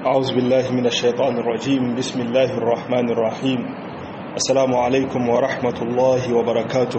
أعوذ بالله من الشيطان الرجيم بسم الله الرحمن الرحيم السلام عليكم ورحمة الله وبركاته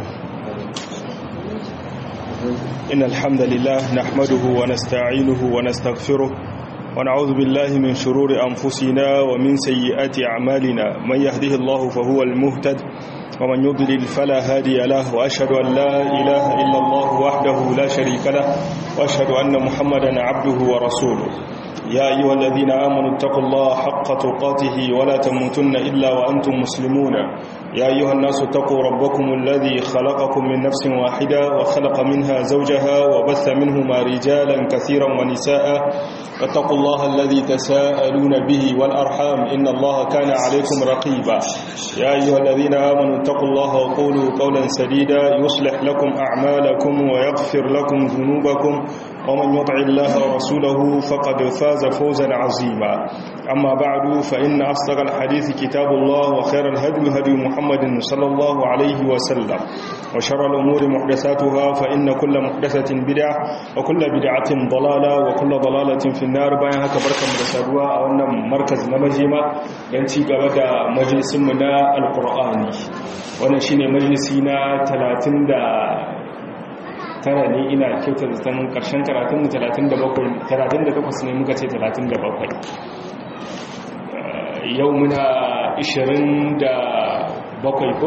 إن الحمد لله نحمده ونستعينه ونستغفره ونعوذ بالله من شرور أنفسنا ومن سيئات أعمالنا من يهده الله فهو المهتد ومن يضلل فلا هادي له وأشهد أن لا إله إلا الله وحده لا شريك له وأشهد أن محمدا عبده ورسوله يا أيها الذين آمنوا اتقوا الله حق تقاته ولا تموتن إلا وأنتم مسلمون يا أيها الناس اتقوا ربكم الذي خلقكم من نفس واحدة وخلق منها زوجها وبث منهما رجالا كثيرا ونساء واتقوا الله الذي تساءلون به والأرحام إن الله كان عليكم رقيبا يا أيها الذين آمنوا اتقوا الله وقولوا قولا سديدا يصلح لكم أعمالكم ويغفر لكم ذنوبكم ومن يطع الله ورسوله فقد فاز فوزا عظيما أما بعد فإن أصدق الحديث كتاب الله وخير الهدي هدي محمد صلى الله عليه وسلم وشر الأمور محدثاتها فإن كل محدثة بدعة وكل بدعة ضلالة وكل ضلالة في النار bayan haka barkan mu da saduwa a wannan markaz na majima don ci gaba da majalisinmu na alkur'ani wannan shine majalisi na 30 da tara ne ina kyautar zaton karshen karatunmu 38 ne muka ce 37 yau muna 27 ko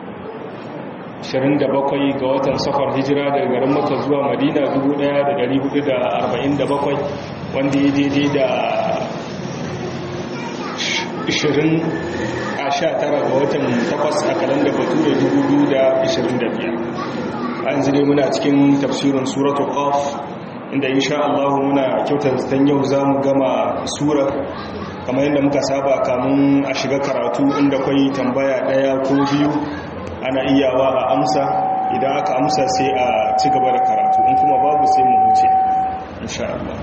27 ga watan safar hijira daga garin maka zuwa madina 1447 wanda ya daidai da 20 a 19 ga watan 8 a kalandar bature 2025 an zire muna cikin tafsirin suratul qaf inda insha Allah muna kyautar zaton yau zamu gama sura kamar yadda muka saba kamun a shiga karatu inda kwai tambaya daya ko biyu ana iyawa a amsa idan aka amsa sai a ci gaba da karatu in kuma babu sai mu huce insha Allah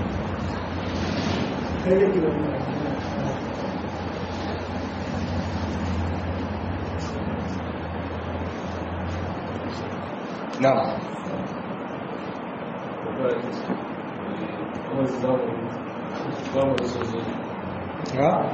na'am ha?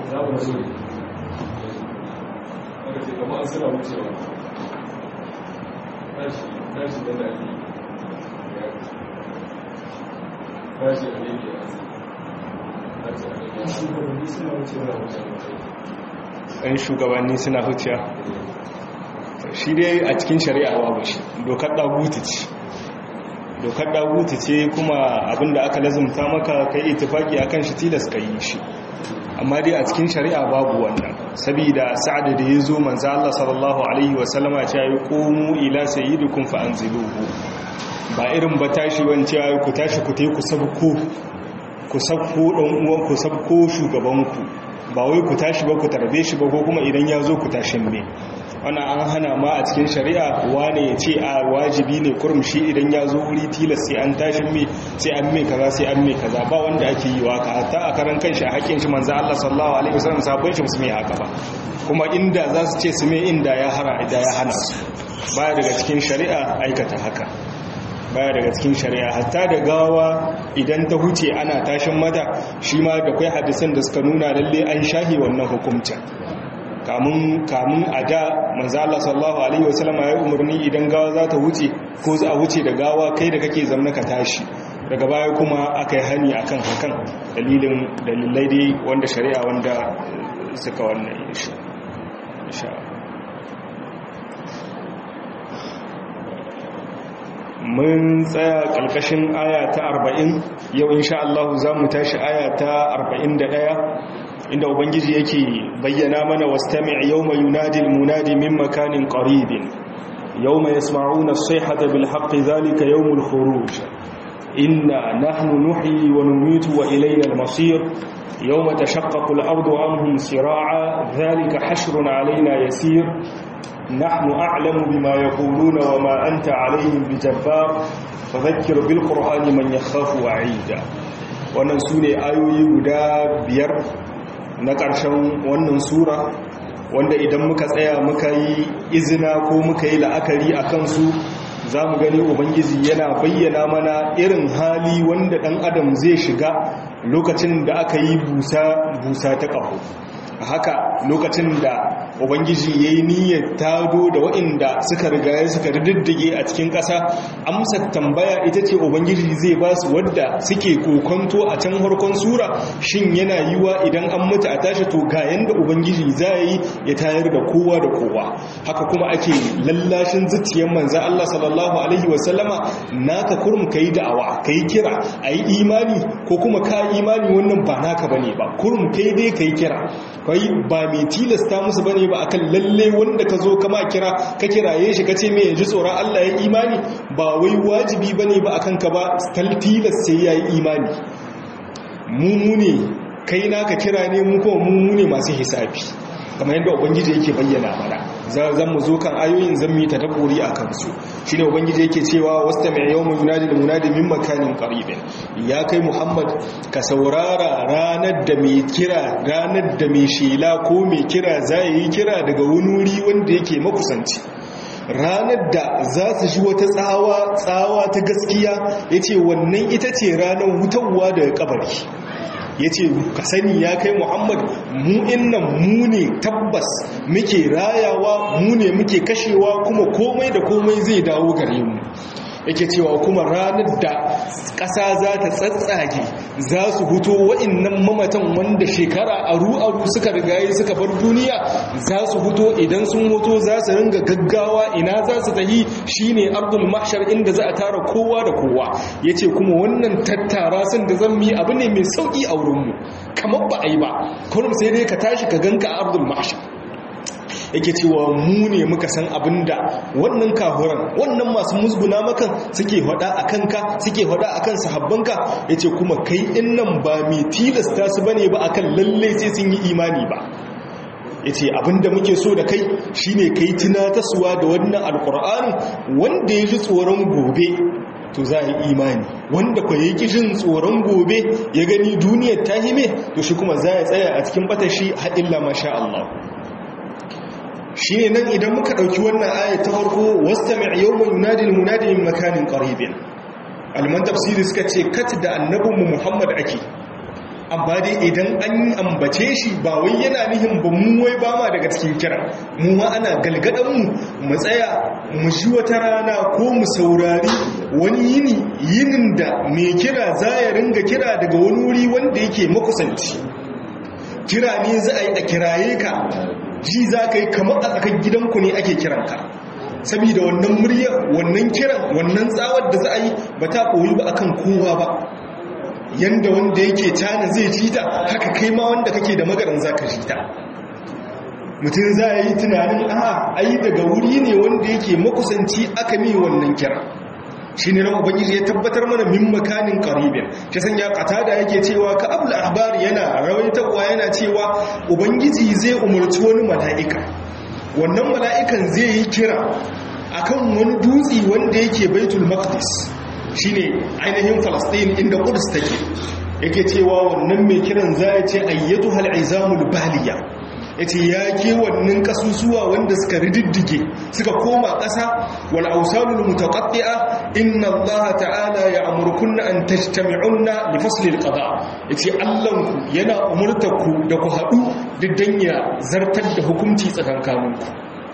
ɗan shugabanni suna huciya shi dai a cikin shari'a babu shi dokar ɗagutu ce dokar ɗagutu ce kuma abinda aka lazumta maka kai itifaki akan shi tilas ka yi shi amma dai a cikin shari'a babu wannan saboda sa'ada da ya zo manzo Allah sallallahu alaihi wasallama ya yi qumu ila sayyidikum fa anziluhu ba irin ba tashi wance ya ku tashi ku tai ku sabko ku sabko dan uwan ku sabko shugabanku ba wai ku tashi ba ku tarbe shi ba ko kuma idan ya zo ku tashin me wannan an hana ma a cikin shari'a wane ya ce a wajibi ne kurumshi idan ya zo wuri tilas sai an tashin me sai an me kaza sai an me kaza ba wanda ake yi waka hatta a karan kanshi a haƙƙin shi manzo Allah sallallahu alaihi wasallam sabon shi musu me haka ba kuma inda za su ce su me inda ya hana idan ya hana su baya daga cikin shari'a aikata haka baya daga cikin shari'a hatta da gawa idan ta huce ana tashin mata shi ma da kai hadisan da suka nuna lalle an shahi wannan hukuncin kamun kamun a da manzo Allah sallallahu alaihi wasallam ya umarni idan gawa za ta wuce ko za a wuce da gawa kai da kake zamna ka tashi daga baya kuma aka yi hani akan hakan dalilin dalilai dai wanda shari'a wanda suka wannan insha mun tsaya ƙarƙashin aya ta 40 yau insha Allah za mu tashi aya ta 41 inda ubangiji yake bayyana mana wastami' yawma yunadi al-munadi min makanin qaribin yawma yasma'una as-sayhata bil haqqi dhalika yawmul khuruj inna nahnu nuhyi wa numitu wa ilayna al-masir yawma tashaqqaqu al-ardu anhum sira'a dhalika hashrun alayna yasir نحن أعلم بما يقولون وما أنت عليهم بجبار فذكر بالقرآن من يخاف وعيدا wannan su ne ayoyi guda biyar na ƙarshen wannan sura wanda idan muka tsaya muka yi izina ko muka yi la'akari a kansu za mu gani ubangiji yana bayyana mana irin hali wanda ɗan adam zai shiga lokacin da aka yi busa ta ƙaho haka lokacin da ubangiji ya yi niyyar tado da waɗanda suka rigaye suka diddige a cikin ƙasa amsa tambaya ita ce ubangiji zai ba su wadda suke kokonto a can harkon sura shin yana yiwa idan an mutu a tashi to ga yanda ubangiji za yi ya tayar da kowa da kowa haka kuma ake lallashin zuciyar manzan Allah sallallahu alaihi wasallama naka kurum kai da'awa kai kira ayi imani ko kuma ka imani wannan ba naka bane ba kurum kai dai kai kira kai ba mai tilasta musu bane ba akan lalle wanda ka zo kama kira ka kiraye shi kace me yaji tsoron Allah ya imani ba wai wajibi bane ba akan ka ba tilas sai yayi imani mu ne kai naka kira ne mu kuma mu ne masu hisabi kamar yadda ubangiji yake bayyana mana zan mu zo kan ayoyin zan mu ta daburi a kansu shine ubangiji yake cewa wasta mai yawmu yunadi munadi min makanin qaribin ya kai muhammad ka saurara ranar da mai kira ranar da mai shela ko mai kira zai yi kira daga wani wuri wanda yake makusanci ranar da za su shi wata tsawa tsawa ta gaskiya yace wannan ita ce ranar wutarwa daga kabari ya ce ka sani ya kai muhammad mu innan mu ne tabbas muke rayawa mu ne muke kashewa kuma komai da komai zai dawo gare mu yake cewa kuma ranar da ƙasa za ta tsatsage za su huto wa'innan mamatan wanda shekara aru-aru suka rigaye suka bar duniya za su huto idan sun hoto za su ringa gaggawa ina za su tahi shine ardul mahshar inda za a tara kowa da kowa yace kuma wannan tattara sun da zan mi abu ne mai sauki a wurinmu kamar ba a yi ba kullum sai dai ka tashi ka ganka a ardul mahshar yake cewa mu ne muka san abinda wannan kahuran wannan masu musguna makan suke hada a kanka suke hada a kan sahabbanka ya ce kuma kai in nan ba mai tilasta su bane ba akan lalle sai sun yi imani ba ya ce abinda muke so da kai shine kai tunatarsuwa da wannan alkur'ani wanda ya ji tsoron gobe to za a yi imani wanda kwa yi kishin tsoron gobe ya gani duniyar ta hime to shi kuma za ya tsaya a cikin batashi haɗilla masha Allah shi ne nan idan muka ɗauki wannan ayat ta farko wasta mai yawon yunadin munadin makanin ƙaribin alman tafsiri suka ce kat da annabinmu muhammad ake amma dai idan an ambace shi ba wai yana nihin ba mu wai ba ma daga cikin kira mu ma ana galgadanmu mu tsaya mu ji wata rana ko mu saurari wani yini yinin da mai kira za ya ringa kira daga wani wuri wanda yake makusanci kira ne za a yi a kiraye ka ji za ka yi kamar a tsakar gidanku ne ake kiranka saboda wannan murya wannan kiran wannan tsawar da za a yi ba ta koyi ba akan kowa ba yanda wanda yake cana zai ji ta haka kai ma wanda kake da magaran za ka ji ta mutum za a yi tunanin a ayi daga wuri ne wanda yake makusanci aka mi wannan kira shi ne ran ubangiji ya tabbatar mana min makanin qaribin ta sanya qatada yake cewa ka abul ahbar yana rawaitarwa yana cewa ubangiji zai umarci wani mala'ika wannan mala'ikan zai yi kira akan wani dutsi wanda yake baitul maqdis shine ainihin falastin inda qudus take yake cewa wannan mai kiran za ya ce ayyatu hal izamul baliya yace ya ke wannan kasusuwa wanda suka rididdige suka koma ƙasa wal awsalul mutaqatti'a inna allaha ta'ala ya'murukunna an tajtami'unna li fasli al qada yace allanku yana umurtaku da ku haɗu diddan ya zartar da hukunci tsakankaninku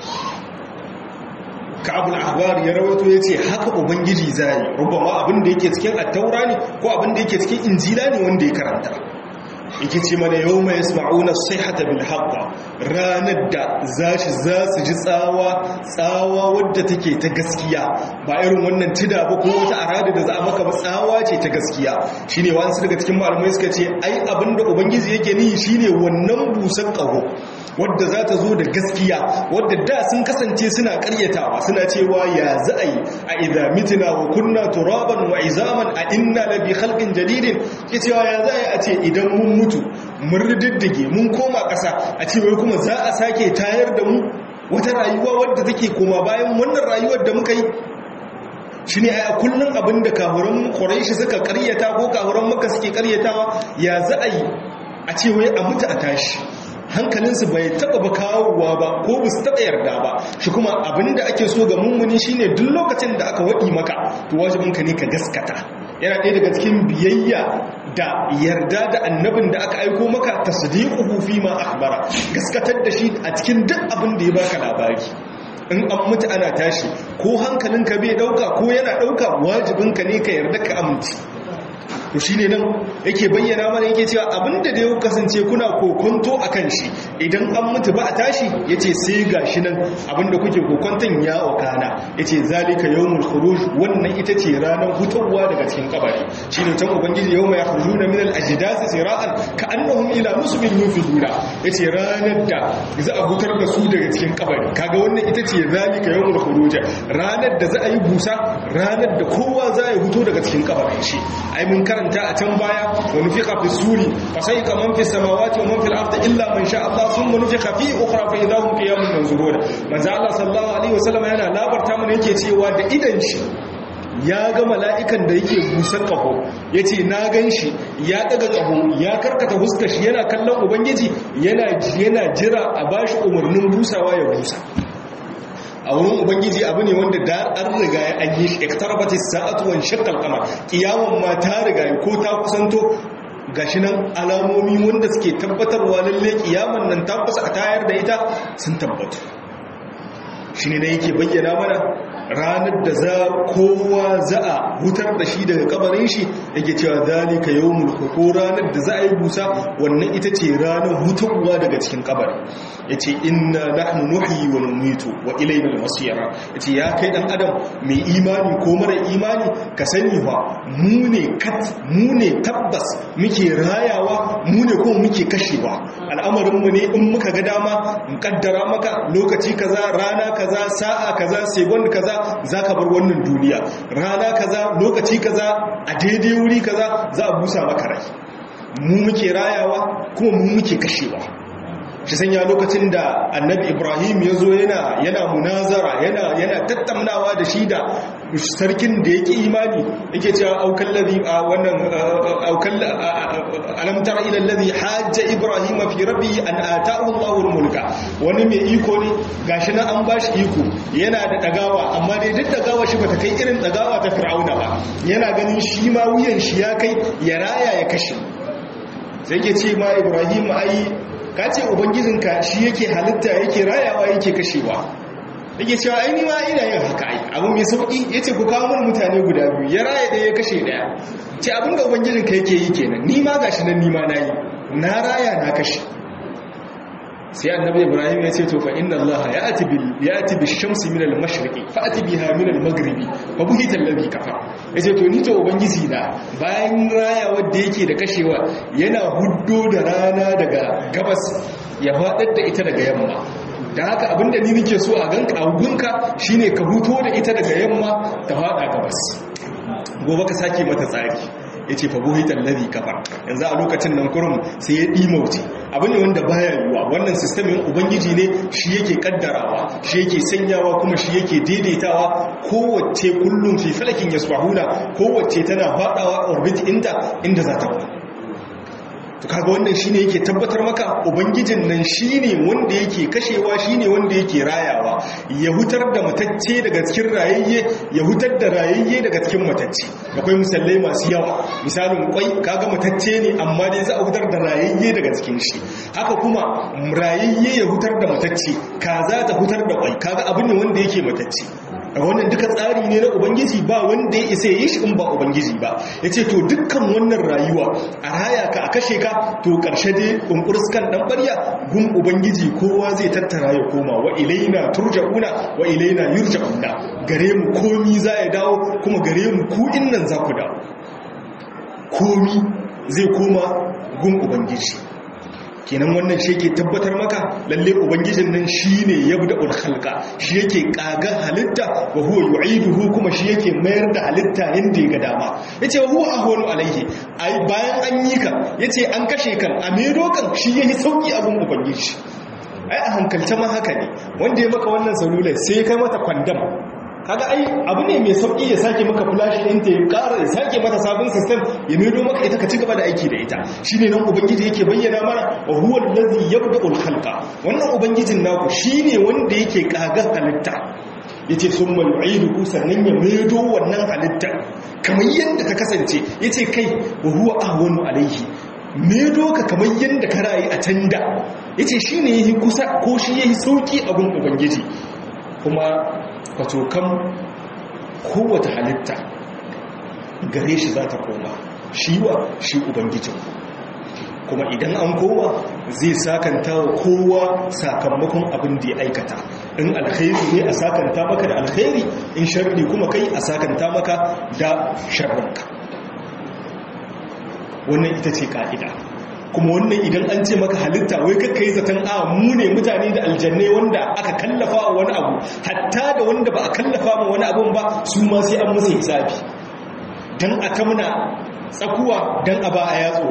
ka'abul ahbar ya rawaito yace haka ubangiji zai rubama abin da yake cikin at-taura ne ko abin da yake cikin injila ne wanda ya karanta yake ce mana yau mai yasma'una sihata bil haqqa ranar da zashi za su ji tsawa tsawa wadda take ta gaskiya ba irin wannan tida ba ko wata arada da za a maka ba tsawa ce ta gaskiya shine wani daga cikin malamai suka ce ai abinda ubangiji yake ni shine wannan busan kaho wadda za ta zo da gaskiya wadda da sun kasance suna karyatawa suna cewa ya za a yi a idha mitina wa kunna turaban wa izaman a inna labi khalqin jadidin ke cewa ya za a yi a ce idan mun mutu mun riddige mun koma ƙasa a ce wai kuma za a sake tayar da mu wata rayuwa wadda take koma bayan wannan rayuwar da muka yi shi ne a kullum abin da kahuran ƙwaraishi suka karyata ko kahuran maka suke karyatawa ya za a yi a ce wai a mutu a tashi hankalinsu bai taba ba kawowa ba ko ba su taba yarda ba shi kuma abinda ake so ga mummuni shine duk lokacin da aka waɗi maka to wajibinka ne ka gaskata yana ɗaya daga cikin biyayya da yarda da annabin da aka aiko maka tasdiquhu fi ma akhbara gaskatar da shi a cikin duk abin da ya baka labari in an mutu ana tashi ko hankalinka bai dauka ko yana dauka wajibinka ne ka yarda ka amince to shine nan yake bayyana mana yake cewa abinda da ya kasance kuna kokonto akan shi idan an mutu ba a tashi yace sai gashi nan abinda kuke kokonton ya wakana yace zalika yawmul khuruj wannan ita ce ranar hutawa daga cikin kabari shine can ubangiji yawma yakhrujuna min al-ajdasi sira'an ka'annahum ila muslimin yufiduna yace ranar da za a hutar da su daga cikin kabari kaga wannan ita ce zalika yawmul khuruj ranar da za a yi busa ranar da kowa za ya huto daga cikin kabarin shi ai mun karanta a can baya wa nufiqa fi suri fa sai ka man fi samawati wa man fil ardi illa man sha Allah thumma nufiqa fi ukhra fa idahum qiyamun yanzuruna manzo Allah sallallahu alaihi wasallam yana labarta mana yake cewa da idan shi ya ga mala'ikan da yake busan ƙaho ya ce na gan shi ya ɗaga ƙaho ya karkata huska shi yana kallon ubangiji yana jira a ba shi umarnin busawa ya busa a wurin ubangiji abu ne wanda da an riga ya an yi ektarabati sa'atuwan shakkal kama kiyawan ma ta riga ko ta kusanto gashi nan alamomi wanda suke tabbatarwa lalle kiyaman nan ta kusa a tayar da ita sun tabbatu shi ne na yake bayyana mana ranar da za kowa za a hutar da shi daga kabarin shi yake cewa zalika yawmul ko ranar da za a yi busa wannan ita ce ranar hutarwa daga cikin kabari yace inna nahnu nuhyi wa numitu wa ilayna al-masir yace ya kai dan adam mai imani ko mara imani ka sani fa mu ne kat mu ne tabbas muke rayawa mu ne ko muke kashewa al'amarin mu ne in muka ga dama in kaddara maka lokaci kaza rana kaza sa'a kaza second kaza zaka bar wannan duniya rana kaza lokaci kaza a daidai wuri kaza za a busa maka rai mu muke rayawa kuma mu muke kashewa shi sanya lokacin da annabi ibrahim ya zo yana yana munazara yana yana tattaunawa da shi da sarkin da yake imani yake cewa aukan ladhi a wannan aukan alam tara ila alladhi hajja ibrahim fi rabbi an ata'u Allahu mulka wani mai iko ne gashi na an bashi iko yana da dagawa amma dai duk dagawa shi bata kai irin dagawa ta fir'auna ba yana ganin shi ma wuyan shi ya kai ya raya ya kashe sai yake ce ma ibrahim ai ka ce ubangijinka shi yake halitta yake rayawa yake kashewa yake cewa aini ma ina yin haka ai abu mai sauki yace ku kawo mun mutane guda biyu ya raya ɗaya ya kashe ɗaya ce abin da ubangijinka yake yi kenan ni ma gashi nan ni ma nayi na raya na kashe sai annabi ibrahim ya ce to fa inna allaha ya'ti bil ya'ti bish shamsi min al mashriqi fa'ti biha min al maghribi fa buhita alladhi kafar yace to ni to ubangiji na bayan raya wanda yake da kashewa yana huddo da rana daga gabas ya fadar da ita daga yamma da haka abinda ni nake so a ganka a gunka shine ka huto da ita daga yamma ta fada gabas gobe ka sake mata tsari ya ce fabuhitar lari kafar yanzu a lokacin nan kurum sai ya ɗimauce abu ne wanda baya yiwuwa wannan sistemin ubangiji ne shi yake kaddarawa shi yake sanyawa kuma shi yake daidaitawa kowace kullum fi falakin ya kowace tana faɗawa orbit inda inda za ta to kaga wannan shine yake tabbatar maka ubangijin nan shine wanda yake kashewa shine wanda yake rayawa ya hutar da matacce daga cikin rayayye ya hutar da rayayye daga cikin matacce akwai misalai masu yawa misalin kwai kaga matacce ne amma dai za a hutar da rayayye daga cikin shi haka kuma rayayye ya hutar da matacce kaza ta hutar da kwai kaga abin ne wanda yake matacce wannan duka tsari ne na ubangiji ba wanda ya isa yi shi in ba ubangiji ba ya ce to dukkan wannan rayuwa a raya ka a kashe ka to ƙarshe dai ƙunƙurskan ɗan ɓarya gun ubangiji kowa zai tattara ya koma wa ilaina turja'una wa ilaina yurja'una gare mu komi za ya dawo kuma gare mu ku nan za ku dawo komi zai koma gun ubangiji kenan wannan shi yake tabbatar maka lalle ubangijin nan shine yabda'ul khalqa shi yake kaga halitta wa huwa yu'iduhu kuma shi yake mayar da halitta inda ya ga dama yace wa huwa ahwanu alaihi ai bayan an yi ka yace an kashe kan a mero kan shi yake sauki abun ubangiji ai a hankalce ma haka ne wanda ya maka wannan salulai sai kai mata kwandam kaga ai abu ne mai sauki ya sake maka flash din ta ya ƙara ya sake mata sabon system ya maido maka ita ka ci gaba da aiki da ita shine nan ubangiji yake bayyana mana wa huwa allazi yabda'ul khalqa wannan ubangijin naku shine wanda yake kaga halitta yace summa yu'iduhu sannan ya maido wannan halitta kamar yadda ta kasance yace kai wa huwa ahwanu alaihi maido ka kamar yadda ka rayu a can da yace shine yayi kusa ko shi yayi sauki abun ubangiji kuma wato kan kowace halitta gare shi za ta koma shi wa shi ubangijin kuma idan an koma zai sakanta wa kowa sakamakon abin da ya aikata in alkhairi ne a sakanta maka da alkhairi in sharri kuma kai a sakanta maka da sharrinka wannan ita ce ka'ida kuma wannan idan an ce maka halitta wai kakka yi zaton a mu ne mutane da aljannai wanda aka kallafa wa wani abu hatta da wanda ba a kallafa ma wani abun ba su ma sai an musu hisabi don a kamuna tsakuwa don a ba a yatso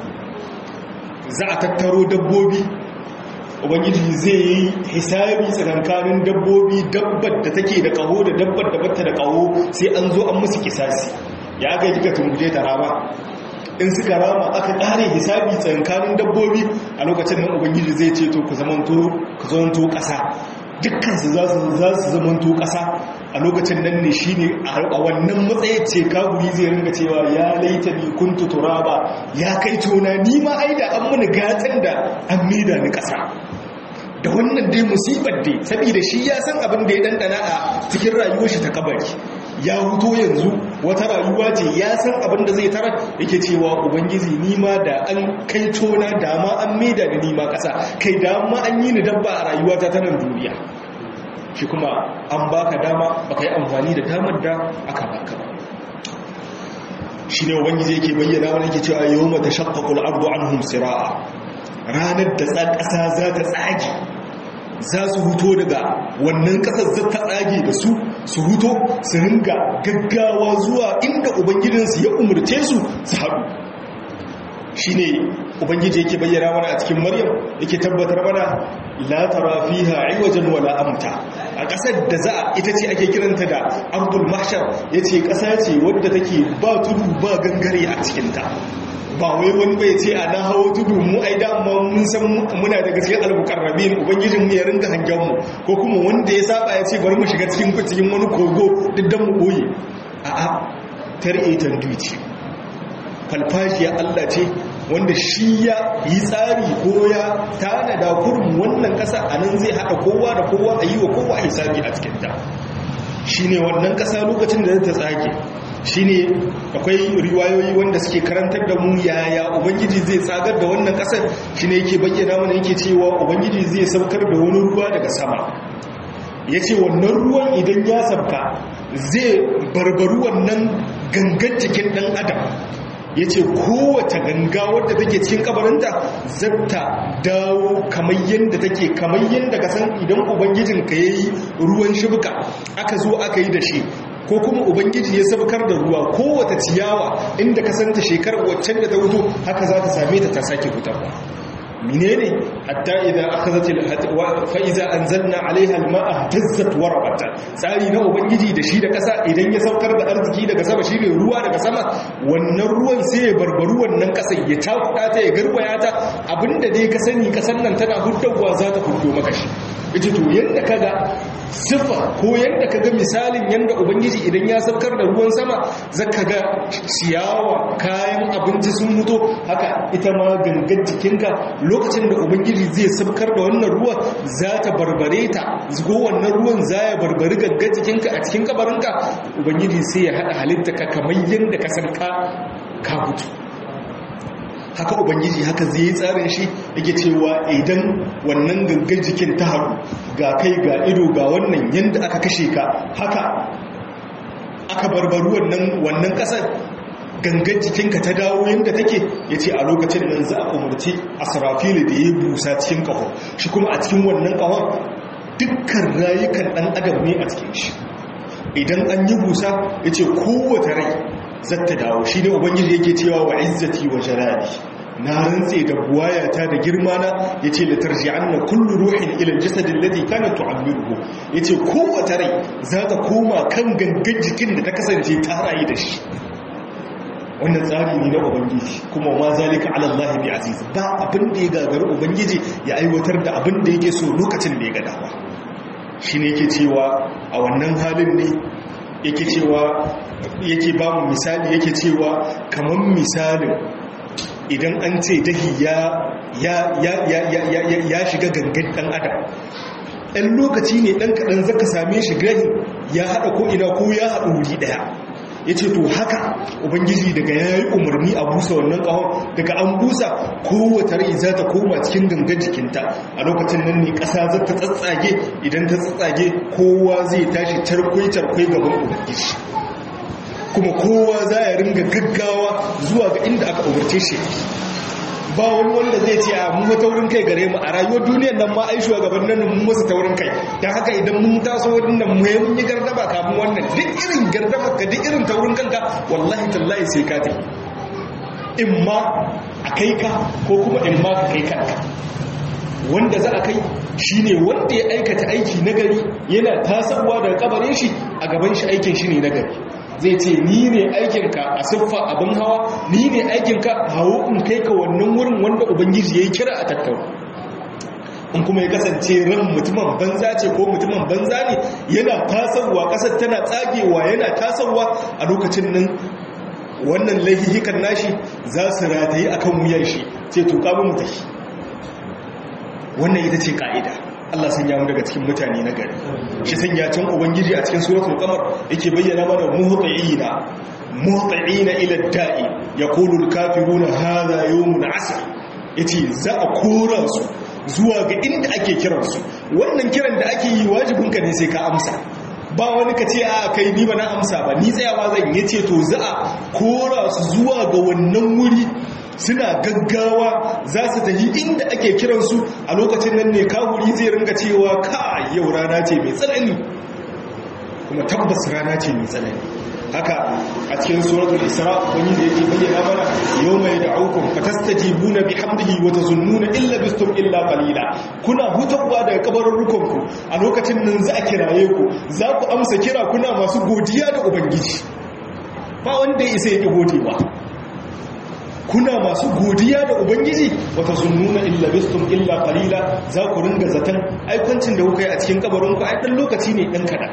za a tattaro dabbobi ubangiji zai yi hisabi tsakankanin dabbobi dabbar da take da kaho da dabbar da batta da kaho sai an zo an musu kisasi ya ga kika tumbuje ta rama in suka rama aka ƙare hisabi tsankanin dabbobi a lokacin nan ubangiji zai ce to ku zamanto ƙasa dukkansu za su zamanto ƙasa a lokacin nan ne shi ne a wannan matsayi ce kaguri zai ringa cewa ya laita ni kuntu turaba ya kai tona ni ma aida an muni gatan da an mida ni ƙasa da wannan dai musibar dai saboda shi ya san abin da ya dandana a cikin rayuwar shi ta kabari ya huto yanzu wata rayuwa ce ya san abin da zai tara yake cewa ubangiji nima da an kai tona dama an maida da nima kasa kai dama an yi ni dabba a rayuwata ta nan duniya shi kuma an baka dama baka yi amfani da damar da aka baka ba shi ne ubangiji yake bayyana wani yake cewa yau mata shakkakul ardu anhum sira'a ranar da ƙasa za ta tsage za su huto daga wannan ƙasar za ta tsage da su su huto su ringa gaggawa zuwa inda ubangijinsu ya umarce su su haɗu shi ne ubangiji yake bayyana mana a cikin maryam yake tabbatar mana la tara fiha iwajan wala amta a ƙasar da za ita ce ake kiranta da abdul mahshar yace ƙasa ce wadda take ba tudu ba gangare a cikinta ba wai wani bai ce a na hawo tudu mu ai dama mun san muna daga cikin albukarrabin ubangijin mu ya ringa hangen mu ko kuma wanda ya saba ya ce bari mu shiga cikin cikin wani kogo duk dan mu boye a a tar'e tanduci falfajiya Allah ce wanda shi ya yi tsari ko ya tanada kurum wannan kasa a nan zai haɗa kowa da kowa a yi wa kowa hisabi a cikinta shi ne wannan kasa lokacin da ta tsage shi ne akwai riwayoyi wanda suke karantar da mu yaya ubangiji zai tsagar da wannan kasar shi ne yake bayyana mana yake cewa ubangiji zai saukar da wani ruwa daga sama ya ce wannan ruwan idan ya sabka zai barbaru wannan gangan cikin ɗan adam ya ce kowace ganga wadda take cikin kabarinta zata dawo kamar yadda take kamar yadda ka san idan ubangijinka ya yi ruwan shibuka aka zo aka yi da shi ko kuma ubangiji ya sabkar da ruwa kowace ciyawa inda ka santa shekarar waccan da ta wuto haka za ta same ta ta sake fitarwa menene hatta idza akhadhat fa idza anzalna alaiha alma'a tazzat wa rabat tsari na ubangiji da shi da kasa idan ya saukar da arziki daga sama shine ruwa daga sama wannan ruwan sai ya barbaru wannan kasar ya takuda ta ya garwaya ta abinda dai ka sani kasan nan tana huddawa za ta huddo maka shi yace to yanda kaga sifa ko yanda kaga misalin yanda ubangiji idan ya saukar da ruwan sama zaka ga ciyawa kayan abinci sun mutu haka ita ma gangan jikinka lokacin da ubangiji zai saukar da wannan ruwa za ta barbare ta zugo wannan ruwan za ya barbari gangan jikinka a cikin kabarinka ubangiji sai ya haɗa halitta ka kamar yanda ka san ka ka mutu haka ubangiji haka zai yi tsarin shi yake cewa idan wannan gangan jikin ta haɗu ga kai ga ido ga wannan yadda aka kashe ka haka aka barbaru wannan wannan ƙasar gangan jikinka ta dawo yadda take ya ce a lokacin nan za a umarci a sarafili da ya busa cikin ƙaho shi kuma a cikin wannan ƙahon dukkan rayukan ɗan adam ne a cikin shi idan an yi busa ya ce kowace rai zata dawo shi ne ubangiji yake cewa wa izzati wa jalali na rantse da buwayata da girmana ya ce da tarji'an na kullu ruhin ilin jasadin ladi kana tu'ammiruhu ya ce kowace rai za ta koma kan gangan jikin da ta kasance ta rayu da shi wannan tsari ne na ubangiji kuma ma zalika ala Allah bi aziz ba abin da ya gagari ubangiji ya aiwatar da abin da yake so lokacin da ya ga dama shine yake cewa a wannan halin ne yake cewa yake ba mu misali yake cewa kamar misalin idan an ce dahi ya ya ya ya ya ya shiga gangan dan adam ɗan lokaci ne ɗan kaɗan zaka same shi gahin ya haɗa ko ina ko ya haɗa wuri ɗaya ya ce to haka ubangiji daga ya yi umarni a busa wannan ƙahon daga an busa kowace rai za ta koma cikin gangan jikinta a lokacin nan ne ƙasa za ta tsatsage idan ta tsatsage kowa zai tashi tarkwai-tarkwai gaban ubangiji kuma kowa za ya ringa gaggawa zuwa ga inda aka umarce shi ba wani wanda zai ce a mun taurin kai gare mu a rayuwar duniyar nan ma ai shugaban nan mun masa taurin kai dan haka idan mun taso wannan mu mun yi gardaba kafin wannan duk irin gardaba ka duk irin taurin kanka wallahi tallahi sai ka tafi in ma a kai ka ko kuma in ma ka kai kanka wanda za a kai shine wanda ya aikata aiki nagari yana tasawa daga kabarin shi a gaban shi aikin shi ne nagari zai ce ni ne aikinka a siffa abin hawa ni ne aikinka hawo in kai ka wannan wurin wanda ubangiji ya yi kira a tattauna in kuma ya kasance ran mutumin banza ce ko mutumin banza ne yana tasarwa kasar tana tsagewa yana tasarwa a lokacin nan wannan laihihikan nashi za su rataye akan wuyan shi ce to kamun mutashi wannan ita ce ka'ida Allah sun yamu daga cikin mutane na gari shi sun ya can ubangiji a cikin suratul qamar yake bayyana mana muhti'ina muhti'ina ila da'i yaqulu al-kafiruna hadha yawmun 'asr yace za a kora su zuwa ga inda ake kiran su wannan kiran da ake yi wajibin ka ne sai ka amsa ba wani ka ce a kai ni ba na amsa ba ni tsayawa zan yace to za a kora su zuwa ga wannan wuri suna gaggawa za su tafi inda ake kiransu a lokacin nan ne kawuri zai ringa cewa ka yau rana ce mai tsanani kuma tabbas rana ce mai tsanani haka a cikin suratul isra wani da yake bayyana mana yau mai da'ukum fatastajibuna bihamdihi wa tazunnuna illa bistum illa qalila kuna hutawa daga kabarurrukan ku a lokacin nan za a kiraye ku za ku amsa kira kuna masu godiya da ubangiji ba wanda ya isa yake godewa kuna masu godiya da ubangiji wata sunnuna illa bistum illa qalila za ku ringa zaton aikancin da kuka yi a cikin kabarin ku ai dan lokaci ne dan kada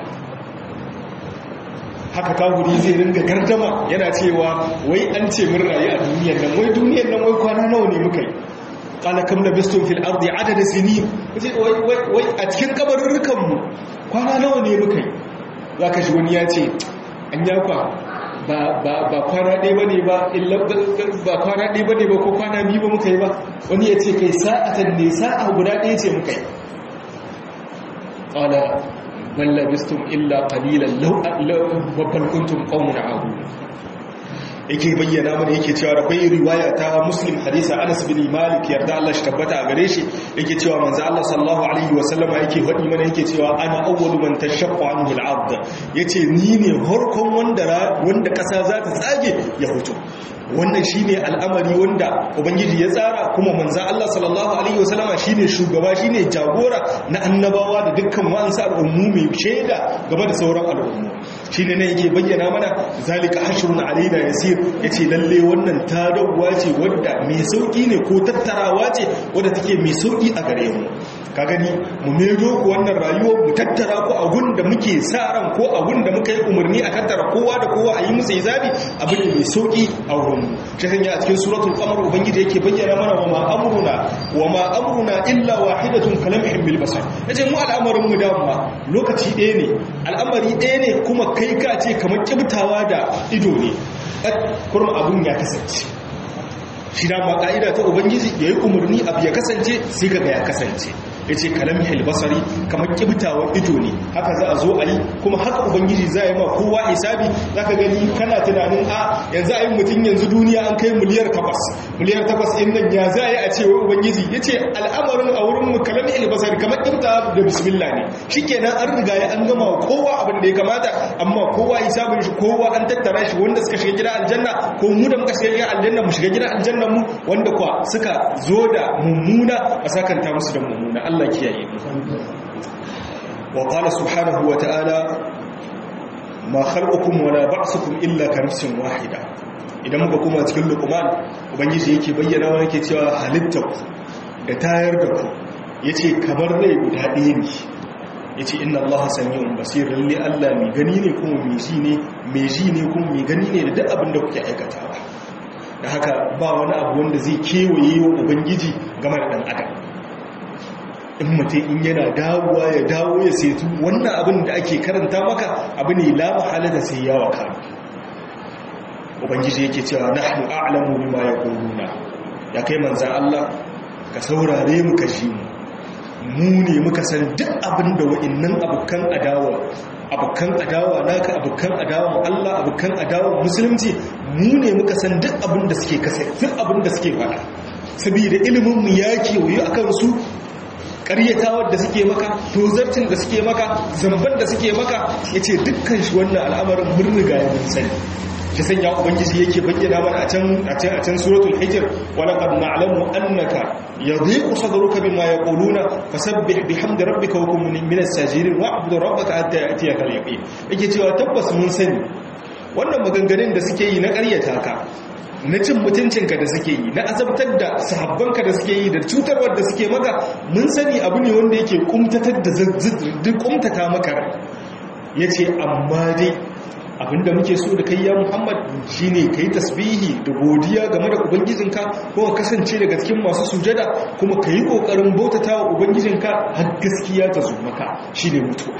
haka kafiri zai ringa gardama yana cewa wai an ce mun rayu a duniyar nan wai duniyar nan wai kwana nawa ne muka yi qala kam labistum fil ardi adada sinin wai wai wai a cikin kabarurrukan mu kwana nawa ne muka yi zaka ji wani ya ce an yakwa ba kwana ɗaya ba ne ba ba kwana ɗaya ba ne ba ko kwana biyu ba muka yi ba wani ya ce kai sa'atan ne sa'a guda ɗaya ce muka yi ƙwala balla bistum illa ƙalilan babban kuntum ƙaunin abu yake bayyana mana yake cewa da kwai riwaya ta muslim hadisa anas bin malik yarda Allah shi tabbata a gare shi yake cewa manzo Allah sallallahu alaihi wa sallama yake faɗi mana yake cewa ana awwalu man tashaqqa anhu al-ard yace ni ne harkon wanda wanda kasa za ta tsage ya fito wannan shine al'amari wanda ubangiji ya tsara kuma manzo Allah sallallahu alaihi wa sallama shine shugaba shine jagora na annabawa da dukkan wa'ansu al'ummu mai shaida game da sauran al'ummu shine ne yake bayyana mana zalika hashrun alaina yasir yace lalle wannan tadawa ce wadda mai sauki ne ko tattarawa ce wadda take mai sauki a gare mu ka gani mu medo ku wannan rayuwar mu tattara ku a gun da muke sa ran ko a gun da muka yi umarni a tattara kowa da kowa a yi musu hisabi abu ne mai sauki a wurin mu shi sanya a cikin suratul qamar ubangiji yake bayyana mana wa ma amruna wa ma amruna illa wahidatun kalamhin bil basar yace mu al'amarin mu dama lokaci ɗaya ne al'amari ɗaya ne kuma kai ka ce kamar kibtawa da ido ne kurma abun ya kasance shi da ma ka'ida ta ubangiji ya yi umarni abu ya kasance sai kaga ya kasance yace kalamhil basari kamar kibtawan ido ne haka za a zo a yi kuma haka ubangiji za yi ma kowa hisabi zaka gani kana tunanin a yanzu a yi mutum yanzu duniya an kai miliyar takwas miliyar takwas in nan ya za a yi a ce wai ubangiji yace al'amarin a wurin mu kalamhil basari kamar kibta da bismillah ne shikenan an riga ya an gama kowa abin da ya kamata amma kowa hisabin shi kowa an tattara shi wanda suka shiga gidan aljanna ko mu da muka shiga gidan aljanna mu shiga gidan aljanna mu wanda kwa suka zo da mummuna a sakanta musu da mummuna Allah kiyaye mu wa qala subhanahu wa ta'ala ma khalqukum wa la ba'thukum illa ka nafsin wahida idan muka kuma cikin luqman ubangiji yake bayyana wa yake cewa halittar da tayar da ku yace kamar rai guda ɗaya ne ya ce inna allaha sami'un basir lalle allah mai gani ne kuma mai ji ne mai ji ne kuma mai gani ne da duk abin da kuke aikatawa da haka ba wani abu wanda zai kewaye wa ubangiji game da dan adam in mutum in yana dawowa ya dawo ya setu wannan abin da ake karanta maka abu ne la mahala da sai yawa ka ubangiji yake cewa nahnu a'lamu bima yaquluna ya kai manzan allah ka saurare mu ka ji mu mu ne muka san duk abin da wa'innan abokan adawa abokan adawa naka abokan adawa Allah abokan adawa musulunci mu ne muka san duk abin da suke kasa duk abin da suke faɗa saboda ilimin mu ya kewaye akan su ƙaryatawar da suke maka tozartin da suke maka zamban da suke maka yace dukkan shi wannan al'amarin mun riga ya mun sani shi sanya ubangiji yake bayyana mana a can a can a can suratul hijr wa laqad na'lamu annaka yadhiqu sadruka bima yaquluna fasabbih bihamdi rabbika wa kun minas sajidin wa'bud rabbaka hatta ya'tiyaka al-yaqin yake cewa tabbas mun sani wannan maganganun da suke yi na ƙaryata ka na cin mutuncinka da suke yi na azabtar da sahabbanka da suke yi da cutarwar da suke maka mun sani abu ne wanda yake kumtatar da duk kumtata maka yace amma dai abinda muke so da kai ya Muhammad shine kai tasbihi da godiya game da ubangijinka kuma kasance daga cikin masu sujada kuma kai kokarin bautatawa ubangijinka har gaskiya ta zo maka shine mutuwa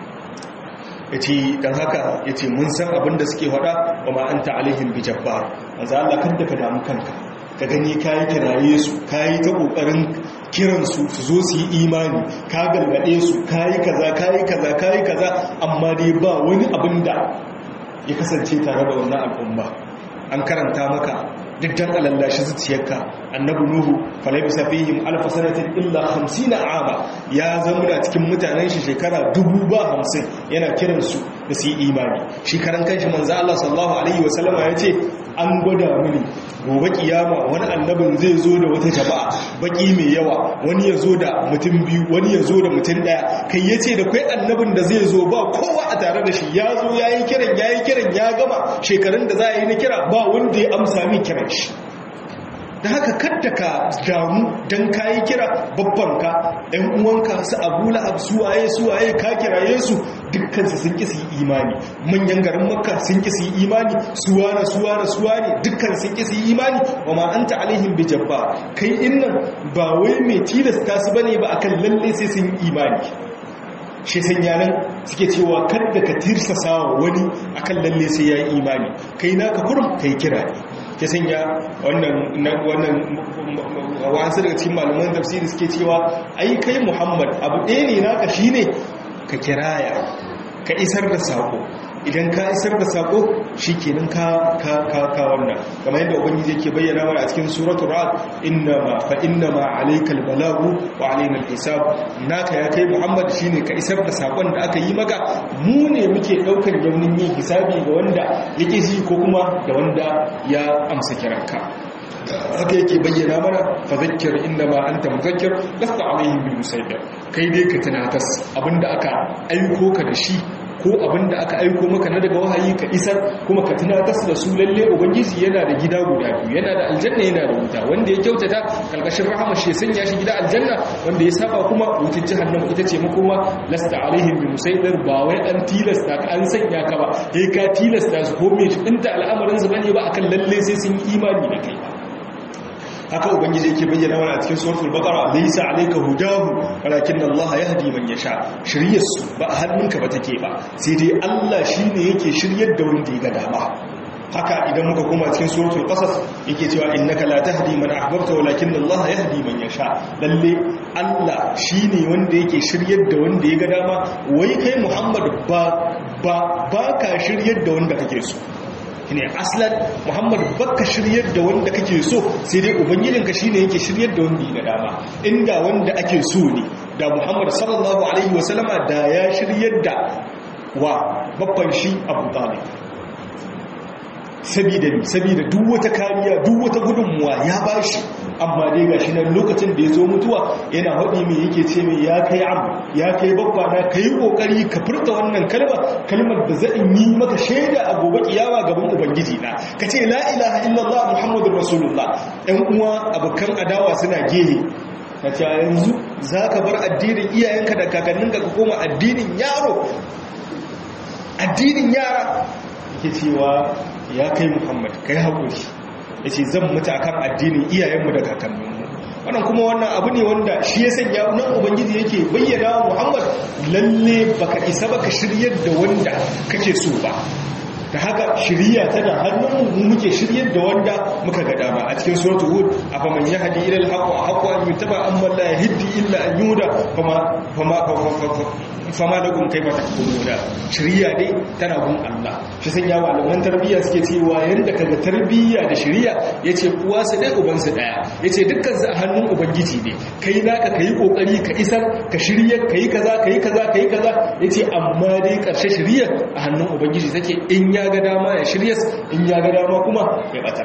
yace dan haka yace mun san abinda suke faɗa wa ma anta alaihim bijabbar manzo Allah kada ka damu kanka ka gani kayi kiraye su kayi ta kokarin kiransu su zo su yi imani ka galgade su kayi kaza kayi kaza kayi kaza amma dai ba wani abin da ya kasance tare da wannan al'umma an karanta maka duk dan alallashi zuciyarka annabi nuhu falabisa fihim alf sanatin illa 50 ama ya zama cikin mutanen shi shekara dubu ba hamsin yana kiran su da su yi imani shi karan kanshi manzo Allah sallallahu alaihi wasallama yace an gwada mini gobe kiyama wani annabin zai zo da wata jama'a baki mai yawa wani ya zo da mutum biyu wani ya zo da mutum daya kai ya ce da kai annabin da zai zo ba kowa a tare da shi ya zo ya yi kiran ya yi kiran ya gama shekarun da za a yi na kira ba wanda ya amsa min kiran shi da haka kadda ka damu don ka yi kira babbanka ‘yan uwanka su abu la'ab suwaye suwaye ka kiraye su dukkansu sun ƙi su yi imani manyan garin makka sun ƙi su yi imani suwana suwana suwane dukkan sun ƙi su yi imani wa ma an ta'alihin bi jabba kai innan ba wai mai tilasta su bane ba akan lalle sai sun yi imani shi san yanan suke cewa kadda ka tirsasa wa wani akan lalle sai ya yi imani kai naka kurum kai kira ne ta sanya wannan wasu daga cikin malaman tafsiri suke cewa ai kai muhammad abu ɗaya ne naka shine ka kiraya ka isar da sako idan ka isar da sako shikenan ka ka ka ka wannan kamar yadda ubangiji yake bayyana mana a cikin suratul ra'd innama fa innama alaykal balagu wa alaina hisab naka ya kai muhammad shine ka isar da sakon da aka yi maka mu ne muke daukar yaunin yin hisabi ga wanda yake ji ko kuma da wanda ya amsa kiranka haka yake bayyana mana fa zakkir innama anta muzakkir lasta alaihim bil musaytir kai dai ka tunatas abinda aka aiko ka da shi ko abinda aka aiko maka na daga wahayi ka isar kuma ka tunatas da su lalle ubangiji yana da gida guda biyu yana da aljanna yana da wuta wanda ya kyautata kalkashin rahama shi sanya shi gida aljanna wanda ya saba kuma wutar jahannama ita ce makoma lasta alaihim bi musaytir ba wai an tilasta ka an sanya ka ba sai ka tilasta su ko me inta al'amarin su bane ba akan lalle sai sun yi imani da kai haka ubangiji yake bayyana mana a cikin suratul baqara laysa alayka hudahu walakin Allah yahdi man yasha shiryar su ba a hannunka ba take ba sai dai Allah shine yake shiryar da wanda ya ga dama haka idan muka koma cikin suratul qasas yake cewa innaka la tahdi man ahbabta walakin Allah yahdi man yasha lalle Allah shine wanda yake shiryar da wanda ya ga dama wai kai Muhammad ba ba baka shiryar da wanda kake so ne aslan Muhammad baka shiryar da wanda kake so sai dai ubangijinka shine yake shiryar da wanda ya ga dama inda wanda ake so ne da Muhammad sallallahu alaihi wasallama da ya shiryar da wa babban shi Abu Talib sabida sabida duk wata kariya duk wata gudunmuwa ya bashi amma dai gashi nan lokacin da ya zo mutuwa yana haɗi mai yake ce mai ya kai am ya kai babba na kai kokari ka furta wannan kalma kalmar da zan yi maka shaida a gobe kiyama gaban ubangiji na ka ce la ilaha illallah muhammadur rasulullah ɗan uwa abokan adawa suna gehe ka ce yanzu za ka bar addinin iyayenka da kakanninka ka koma addinin yaro addinin yara ke cewa ya kai muhammad kai haƙuri ya ce zan mutu akan addinin iyayenmu da kakanninmu wannan kuma wannan abu ne wanda shi ya sanya nan ubangiji yake bayyana wa muhammad lalle baka isa baka shiryar da wanda kake so ba da haka shirya tana hannun mu muke shiryar da wanda muka ga dama a cikin suratul hud afa man yahdi ila al-haqq haqqu an yutaba amma la yahdi illa an yuda fama fama fama lakum kaifa tahkumuna shirya dai tana gun Allah shi san ya malaman tarbiyya suke cewa yanda kaga tarbiyya da shirya yace uwa su dai uban su daya yace dukkan su a hannun ubangiji ne kai naka kai kokari ka isar ka shirya kai kaza kai kaza kai kaza yace amma dai karshe shirya a hannun ubangiji take in ya ga dama ya shirya in ya ga dama kuma ya bata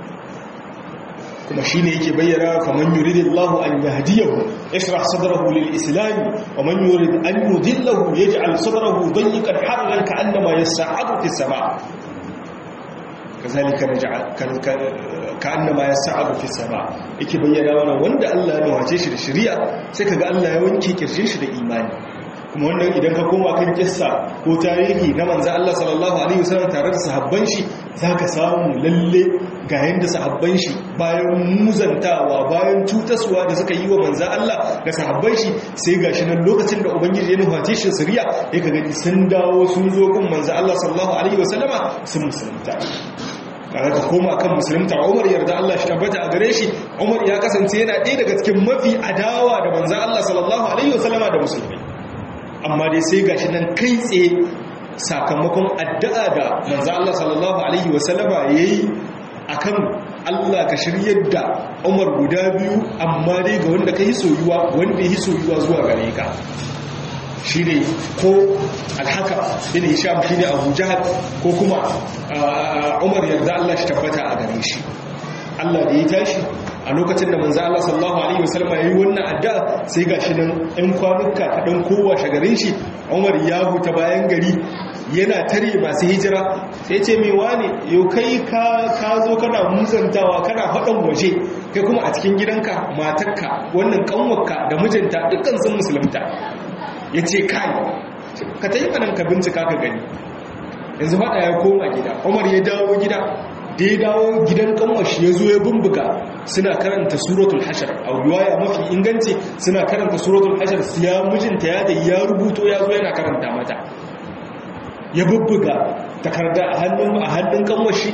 kuma shine yake bayyana faman yuridillahu an yahdiyahu yashrah sadrahu lil-islam wa man yurid an yudillahu yaj'al sadrahu dayyqan harajan ka'annama yas'adu fis sama' kazalika naj'al ka'annama yas'adu fis sama' yake bayyana wannan wanda Allah ya nawace shi da shari'a sai kaga Allah ya wanke kirjin shi da imani kuma wannan idan ka koma kan kissa ko tarihi na manzo Allah sallallahu alaihi wasallam tare da sahabban shi zaka samu lalle ga yanda sahabban shi bayan muzantawa bayan cutaswa da suka yi wa manzo Allah ga sahabban shi sai gashi nan lokacin da ubangiji ya nuface shi siriya ya ka gani sun dawo sun zo kan manzo Allah sallallahu alaihi wasallama sun musulunta kaga ka koma kan musulunta Umar yarda Allah shi tabbata a gare shi Umar ya kasance yana ɗaya daga cikin mafi adawa da manzo Allah sallallahu alaihi wasallama da musulmai amma dai sai gashi nan kai tsaye sakamakon addu'a da manzo Allah sallallahu alaihi wasallama yayi akan Allah ka shiryar da Umar guda biyu amma dai ga wanda kai soyuwa wanda yi soyuwa zuwa gare ka shine ko alhaka bin hisham shine abu jahal ko kuma umar yarda Allah shi tabbata a gare shi Allah da ya tashi a lokacin da manzo Allah sallallahu alaihi wasallam yayi wannan addu'a sai gashi nan ɗan kwanuka kaɗan kowa shagarin shi Umar ya huta bayan gari yana tare masu hijira sai ce mai wane yau kai ka ka zo kana musantawa kana haɗan waje kai kuma a cikin gidanka matarka wannan kanwarka da mijinta dukkan sun musulunta ya ce kai ka ta yi manan ka bincika ka gani yanzu faɗa ya koma gida Umar ya dawo gida da ya dawo gidan kanwashi ya zo ya bumbuga suna karanta suratul hashar a riwaya mafi inganci suna karanta suratul hashar ya mijinta ya da ya rubuto ya zo yana karanta mata ya bubbuga takarda a hannun a hannun kanwashi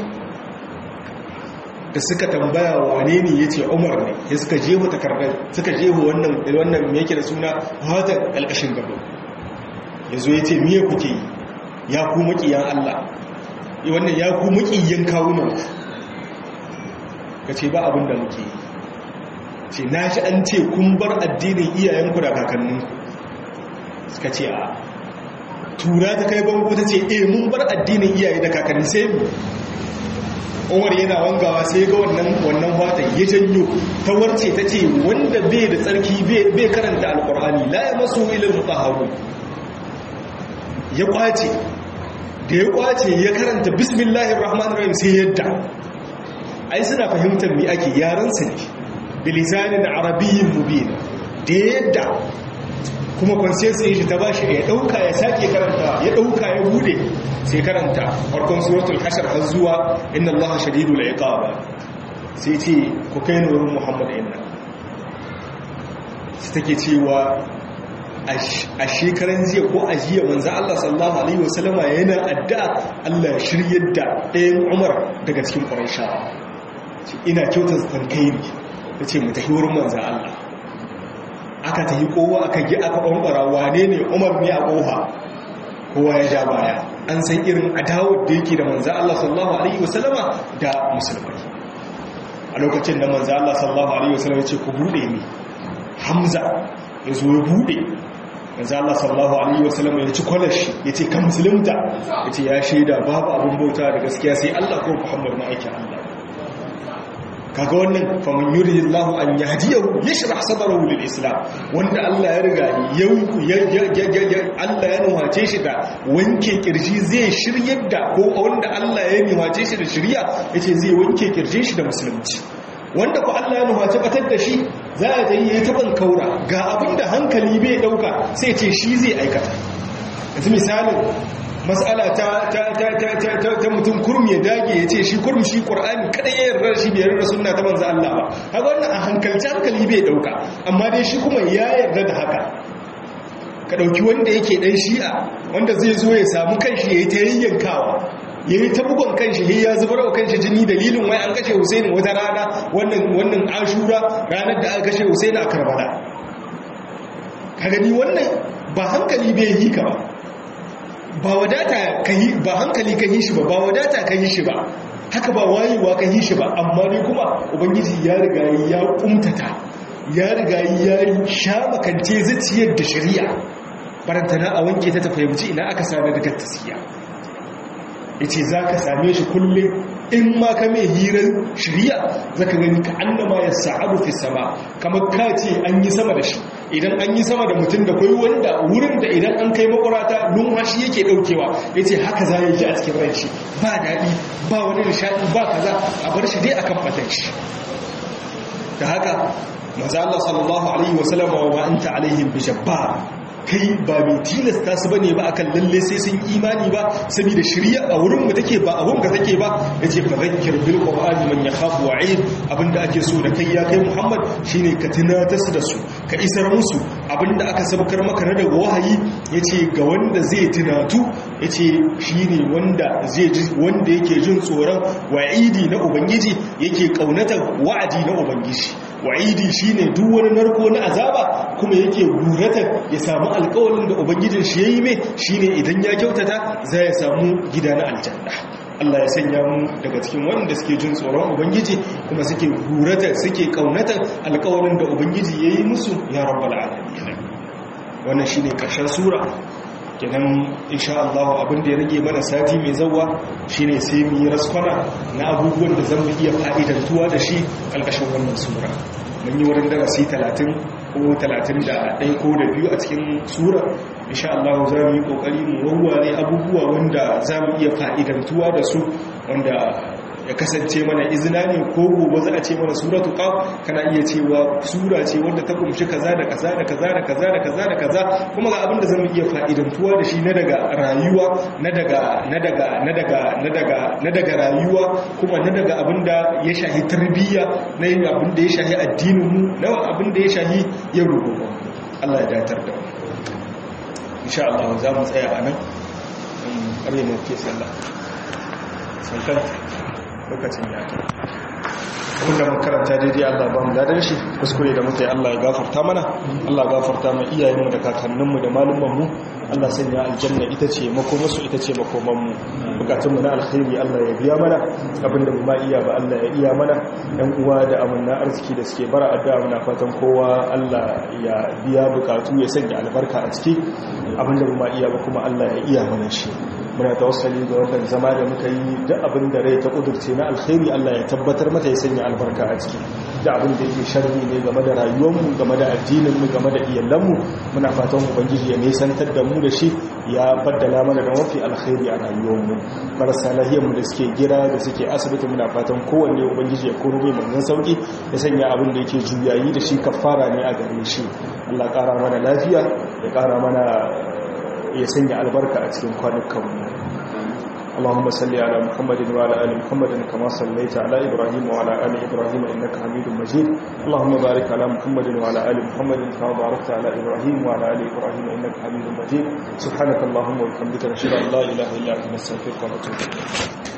da suka tambaya wane ne ya ce umar ne ya suka jeho takardar suka jeho wannan wannan me yake da suna hatan ƙalƙashin gaba ya zo ya ce miye kuke yi ya ku maƙiyan allah wannan ya ku maƙiyan kawunan ka ce ba abin da muke yi ce na shi an ce kun bar addinin iyayenku da kakanninku suka ce a tura ta kai bango ta ce e mun bar addinin iyaye da kakanni sai mu umar yana wangawa sai ga wannan wannan watan ya janyo ta warce ta ce wanda bai da tsarki bai karanta alkur'ani la ya masu ilil mutahharu ya kwace da ya kwace ya karanta bismillahir rahmanir rahim sai yadda ai suna fahimtar me ake yaran su ne bilisanin arabiyyin mubin da yadda kuma kwansensu shi ta bashi ya dauka ya sake karanta ya dauka ya bude sai karanta farkon suratul hashar har zuwa inna allaha shadidul iqaba sai ce ku kai ni wurin muhammad inna sai take cewa a shekaran jiya ko a jiya manzo Allah sallallahu alaihi wasallama yana addu'a Allah ya shiryar da ɗayan Umar daga cikin Qurayshawa ina kyautar tankai ne yace mu tafi wurin manzo Allah aka tafi kowa aka gi aka bambara wane ne Umar ne a kofa kowa ya ja baya an san irin adawar da yake da manzo Allah sallallahu alaihi wasallama da musulmai a lokacin da manzo Allah sallallahu alaihi wasallama ya ce ku bude ni Hamza ya zo ya bude manzo Allah sallallahu alaihi wasallam ya ci kwalashi yace kan musulunta yace ya shaida babu abun bauta da gaskiya sai Allah ko Muhammad ma'aikin Allah kaga wannan faman yuridillahu an yahdiyahu yashrah sadrahu lil islam wanda Allah ya riga ya Allah ya nuwace shi da wanke kirji zai shiryar da ko wanda Allah ya nuwace shi da shirya yace zai wanke kirjin shi da musulunci wanda ku Allah ya nuhaci batar da shi za a ta yi ya taɓan kaura ga abinda hankali bai ɗauka sai ce shi zai aikata yanzu misalin matsala ta mutum kurmi ya dage ya ce shi kurmi shi ƙur'ani kada ya yarda shi bai yarda suna ta manza Allah ba haka wannan a hankalci hankali bai ɗauka amma dai shi kuma ya yarda da haka ka ɗauki wanda yake ɗan shi'a wanda zai zo ya samu kanshi ya yi ta yayyankawa ya yi ta bugon kanshi ya zubar wa kanshi jini dalilin wai an kashe Hussein wata rana wannan ashura ranar da aka kashe Hussein a karbala ka gani wannan ba hankali bai yi ka ba ba wadata ka yi ba hankali ka yi shi ba ba wadata ka yi shi ba haka ba wayewa ka yi shi ba amma ne kuma ubangiji ya riga ya kumtata ya riga ya sha makance zuciyar da shari'a barantana a wanke ta ta fahimci ina aka sami daga tasiya ya ce za ka same shi kullum in ma ka mai hirar shirya za ka gani ka annama ya sa'adu fi sama kamar ka ce an yi sama da shi idan an yi sama da mutum da kwai wanda wurin da idan an kai makwarata numfashi yake daukewa ya ce haka za ya ji a cikin ran shi ba daɗi ba wani nishaɗi ba kaza a bar shi dai akan fatan shi da haka maza Allah sallallahu alaihi wasallam wa ma anta alaihim bi jabbar kai ba mai tilasta su bane ba akan lalle sai sun imani ba saboda shirya a wurin mu take ba abun ka take ba yace fa zakkir bil qur'ani man yakhafu wa'id abinda ake so da kai ya kai muhammad shine ka tunatar su da su ka isar musu abinda aka sabkar maka na daga wahayi yace ga wanda zai tunatu yace shine wanda zai ji wanda yake jin tsoron wa'idi na ubangiji yake kaunatar wa'adi na ubangiji wa'idi shine duk wani narko na azaba kuma yake guratar ya samu alƙawarin da ubangijin shi yayi mai shine idan ya kyautata za ya samu gida na aljanna Allah ya sanya mu daga cikin wanda suke jin tsoron ubangiji kuma suke guratar suke kaunatar alƙawarin da ubangiji yayi musu ya rabbal alamin wannan shine karshen sura kenan insha Allah abin da ya rage mana sati mai zawa shine sai mu yi raskwana na abubuwan da zan iya fa'idantuwa da shi kalkashin wannan sura mun yi wurin darasi 30 ko 31 ko da biyu a cikin sura insha Allah za mu yi kokari mu wawware abubuwa wanda za mu iya fa'idantuwa da su wanda ya kasance mana izina ne ko gobe za a ce mana suratu qaf kana iya cewa sura ce wanda ta kumshi kaza da kaza da kaza da kaza da kaza da kaza kuma ga abin da zamu iya fa'idantuwa da shi na daga rayuwa na daga na daga na daga na daga na daga rayuwa kuma na daga abin da ya shahi tarbiyya na yin abin da ya shahi addinin mu na abin da ya shahi yau da gobe Allah ya datar da mu insha Allah za mu tsaya a nan ƙarfe mu ke sallah sankan lokacin ya ta abinda mun karanta daidai Allah ba mu ladan shi kuskure da muka yi Allah ya gafarta mana Allah gafarta mu iyayenmu da kakanninmu da malumanmu Allah sanya aljanna ita ce makomarsu ita ce makomanmu bukatunmu na alkhairi Allah ya biya mana abinda mu ma iya ba Allah ya iya mana ɗan uwa da amanna arziki da suke bara addu'a muna fatan kowa Allah ya biya bukatu ya sanya albarka a ciki abinda mu ma iya ba kuma Allah ya iya mana shi muna tawassali ga wannan zama da muka yi duk abin da rai ta kudurce na alkhairi Allah ya tabbatar mata ya sanya albarka a ciki da abin da yake sharri ne game da rayuwarmu game da addininmu game da iyalanmu muna fatan ubangiji ya nisantar da mu da shi ya baddala mana da mafi alkhairi a rayuwarmu marasa lahiyarmu da suke gira da suke asibiti muna fatan kowanne ubangiji ya koro mai manzon sauki ya sanya abin da yake juyayi da shi kafara ne a gare shi Allah ƙara mana lafiya ya ƙara mana ya sanya albarka a cikin kwanukanmu اللهم صل على محمد وعلى ال محمد كما صليت على ابراهيم وعلى ال ابراهيم انك حميد مجيد اللهم بارك على محمد وعلى ال محمد كما باركت على ابراهيم وعلى ال ابراهيم انك حميد مجيد سبحانك اللهم وبحمدك نشهد ان لا اله الا انت نستغفرك ونتوب اليك